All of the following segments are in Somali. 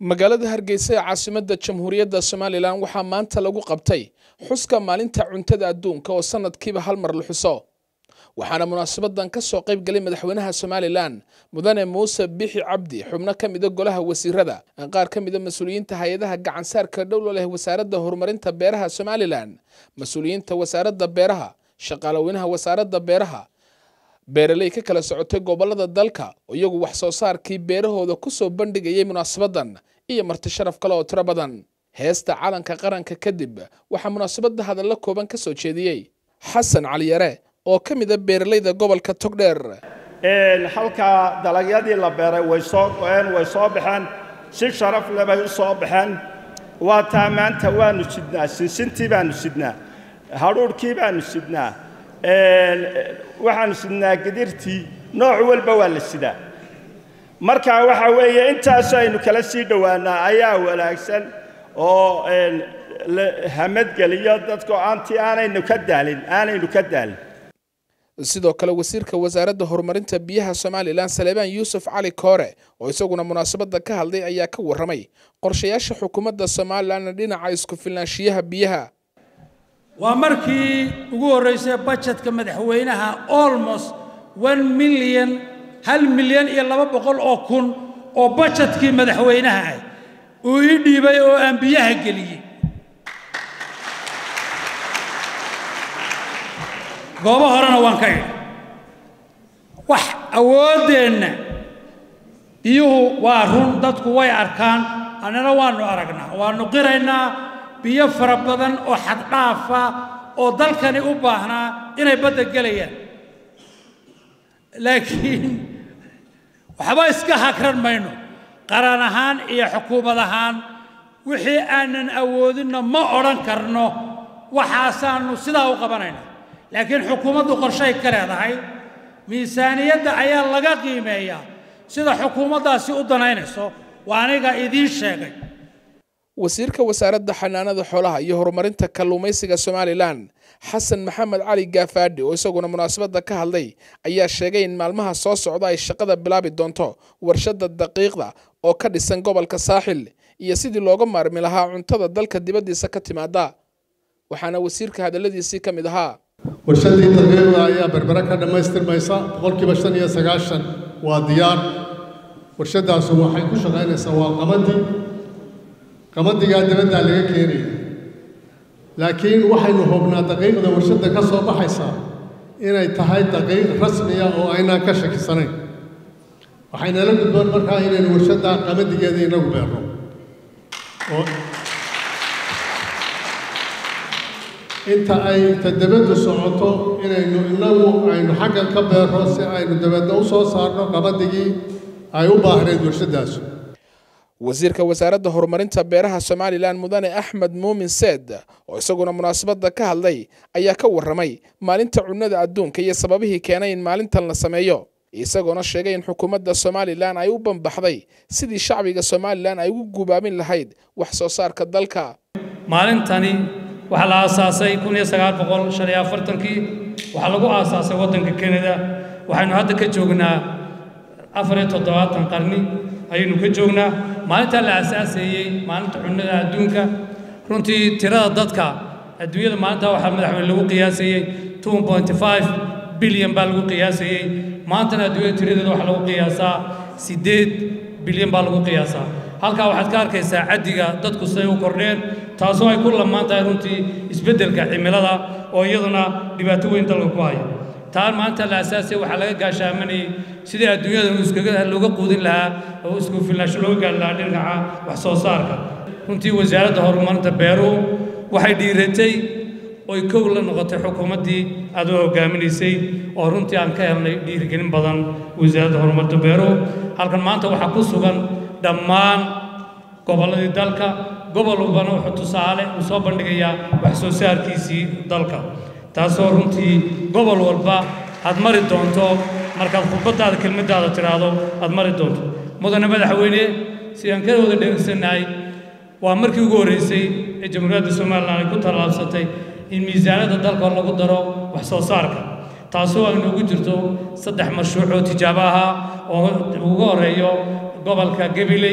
magaalada hargeysa ee caasimadda jamhuuriyadda somalilan waxaa maanta lagu qabtay xuska maalinta cuntada adduunka oo sanadkiiba hal mar la xuso waxaana munaasabadan ka soo qayb galay madaxweynaha somalilan mudane muuse bixi cabdi xubno ka mida golaha wasiirada qaar ka mida mas-uuliyiinta hay-adaha gacansaarka dhowlo leh wasaaradda horumarinta beeraha somalilan mas-uuliyiinta wasaaradda beeraha shaqaalaweynaha wasaaradda beeraha beeraley ka kala socotay gobolada dalka oo iyagu wax soo saarkii beerahooda kusoo bandhigayay munaasabadan iyo marti sharaf kale oo tiro badan heesta calanka qaranka kadib waxaa munaasabada hadallo kooban ka soo jeediyey xasan caliyare oo ka mid a beeraleyda gobolka togdheer halkaa dalagyadii la beeray way soo go-een way soo baxeen si sharaf leh bay u soo baxeen waa taa maanta waanu sidnaa sinsintii baanu sidnaa hadhuudhkii baanu sidnaa waxaanu sidnaa gidirtii nooc walba waa la sidaa marka waxa weeye intaas aynu kala sii dhowaanaa ayaa wanaagsan oo la hamadgeliyo dadku aantii aanaynu ka daalin aanaynu ka daalin sidoo kale wasiirka wasaaradda horumarinta biyaha somalilan saleebaan yuusuf cali koore oo isaguna munaasabada ka hadlay ayaa ka warramay qorshayaasha xukuumadda somalilan dhinaca isku filnaanshiyaha biyaha waa markii ugu horraysay bajetka madaxweynaha almost one milyan hal milyan iyo laba boqol oo kun oo bajetkii madaxweynaha ah uu ii dhiibay oo aan biyaha geliyey goobo horena waan ka idhi wax awooddeenna biyuhu waa run dadku way arkaan annana waannu aragnaa waannu qiraynaa biyo fara badan oo xaddhaafa oo dalkani u baahnaa inay badda gelayaan laakiin waxba iska hakran mayno qaran ahaan iyo xukuumad ahaan wixii aanan awoodinna ma odhan karno waxaasaannu sidaa u qabanayna laakiin xukuumaddu qorshay ka leedahay miisaaniyadda ayaa laga qiimeeyaa sida xukuumaddaasi u danaynayso waa aniga idiin sheegay wasiirka wasaaradda xanaanada xoolaha iyo horumarinta kalluumaysiga somalilan xasan maxamed cali gaafaadhi oo isaguna munaasabadda ka hadlay ayaa sheegay in maalmaha soo socda ay shaqada bilaabi doonto warshadda daqiiqda oo ka dhisan gobolka saaxil iyo sidii looga maarmi lahaa cuntada dalka dibaddiisa ka timaada waxaana wasiirka hadalladiisii ka mid ahaa warshadii daqiiqda ayaa berbere ka dhammaystirmaysa boqolkiiba shan iyo sagaashan waa diyaar warshadaasu waxay ku shaqaynaysaa waa qamadii qamadigaa dabaddaa laga keenaya laakiin waxaynu hubnaa daqiiqda warshadda ka soo baxaysa inay tahay daqiiq rasmiya oo aynaan ka shakisanayn waxaynala gudboon markaa inaynu warshadda qamadigeeda inagu beerno oo inta ay tadabaddu socoto inaynu inagu aynu xaggan ka beerno si aynu dabadna u soo saarno qabadigii ay u baahneed warshadaasu wasiirka wasaaradda horumarinta beeraha somalilan mudane axmed muumin seed oo isaguna munaasabadda ka hadlay ayaa ka warramay maalinta cunnada adduunka iyo sababihii keenay in maalintan la sameeyo isagoona sheegay in xukuumadda somalilan ay u banbaxday sidii shacbiga somalilan ay ugu gubaabin lahayd wax soo saarka dalka maalintani waxaa la aasaasay kun iyo sagaal boqol shan iyo afartankii waxaa lagu aasaasay waddanka kanada waxaynu hadda ka joognaa afar iyo toddobaatan qarni ayaynu ka joognaa maalintaa la aasaaseeyey maalinta cunnada adduunka runtii tirada dadka adduunyada maalintaa waxaa madaxweyne lagu qiyaasayey two point five bilyan baa lagu qiyaasayey maantana adduunyada tiradeeda waxaa lagu qiyaasaa siddeed bilyan baa lagu qiyaasaa halkaa waxaad ka arkaysaa caddiga dadku siday u kordheen taasoo ay ku lamaan tahay runtii isbeddelka cimilada oo iyaduna dhibaato weyn dalka ku haya taan maanta la asaasay waxaa laga gaashaamanayay sidii adduunyada iskaga looga quudin lahaa oo isku filnaansho looga gaari lahaa dhinaca wax soo saarka runtii wasaaradda horumarinta beeruhu waxay dhiiratay oy kow la noqotay xukuumaddii aad u hogaaminaysay oo runtii aan ka helnay dhiirigelin badan wasaaradda horumarinta beeruhu halkan maanta waxaa ku sugan dhammaan gobolladii dalka gobol walbana wuxuu tusaale uu soo bandhigayaa wax soo saarkiisii dalka taasoo runtii gobol walba aad mari doonto markaad khudbaddaada kelmaddaada tidhaahdo aad mari doonto mudane madaxweyne sidaan ka wada dhegeysannahay waa markii ugu horraysay ee jamhuuriyadda somalilan ay ku tallaabsatay in miisaanadda dalka lagu daro wax soo saarka taasoo ay noogu jirto saddex mashruuc oo tijaabo ahaa oo ugu horreeyo gobolka gabiley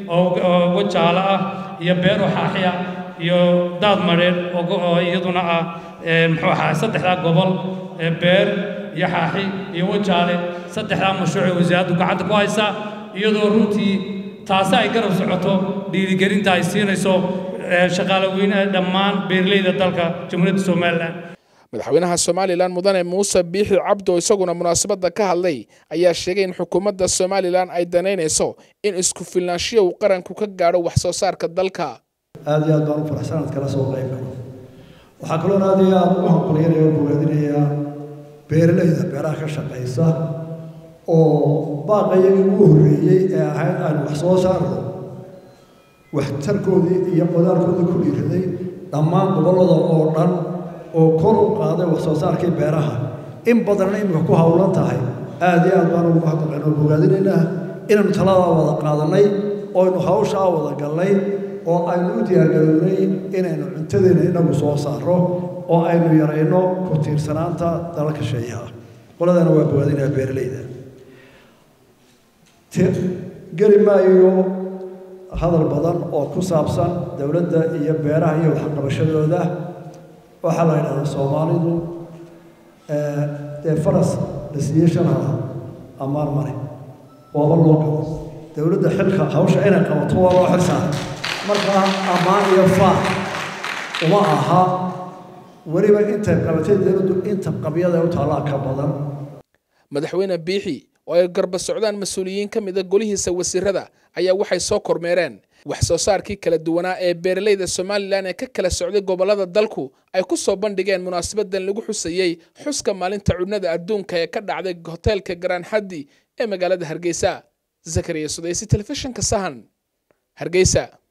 oo wajaalo ah iyo beero xaaxiya iyo daad madheedh oo iyaduna ah muxuu ahaa saddexdaa gobol beer iyo xaaxi iyo wajaale saddexdaa mashruucay wasaaraddu gacanta ku haysaa iyadoo runtii taasi ay garab socoto dhiirigelinta ay siinayso shaqaale weynaha dhammaan beeraleyda dalka jamhuuriyadda somalilan madaxweynaha somalilan mudane muuse biixi cabdo isaguna munaasabadda ka hadlay ayaa sheegay in xukuumadda somalilan ay danaynayso in isku filnaanshiya uu qaranku ka gaadho wax soo saarka dalka aad iyo aad baan u faraxsan aad kala soo qayb galo waxaa kaloon aad iyo aad u hambalyanaya oo bogaadinayaa beeralayda beeraha ka shaqaysa oo baaqayagii ugu horreeyey ee ahayd aan wax soo saarno waxtarkoodii iyo qodaalkoodii ku dhiiraday dhammaan gobollada oo dhan oo kor u qaaday wax soo saarkii beeraha in badanna iminka ku howlan tahay aad iyo aad baan ugu mahadnaqayn oo bogaadinaynaa inaynu taladaa wada qaadannay ooaynu hawshaa wada gallay oo aynu u diyaargarownay inaynu cuntadeena inagu soo saarro oo aynu yarayno ku tiirsanaanta dalalka sheeyaha qoladana waa bogaadinaya beeralayda geli maayo hadal badan oo ku saabsan dowladda iyo beeraha iyo waxqabashadooda waxaa la yidhahdaa soomaalidu dee faras la siiyey shanhala ammaan male waaba loo gabo dowladda xilka hawsha inay qabato waa loo xilsaaray markaa ammaan iyo faar uma aha weliba intay qabatay dowladdu inta qabyada u taallaa ka badan madaxweyne biixi oo ay garba socdaan mas-uuliyiin ka mida golihiisa wasiirada ayaa waxay soo kormeereen wax soo saarkii kala duwanaa ee beeralayda somalilan ee ka kala socday gobollada dalku ay ku soo bandhigeen munaasabadan lagu xusayey xuska maalinta cudnada adduunka ee ka dhacday hoteelka garaan xaddi ee magaalada hargeysa zakariya sudaysi telefishinka sahan hargeysa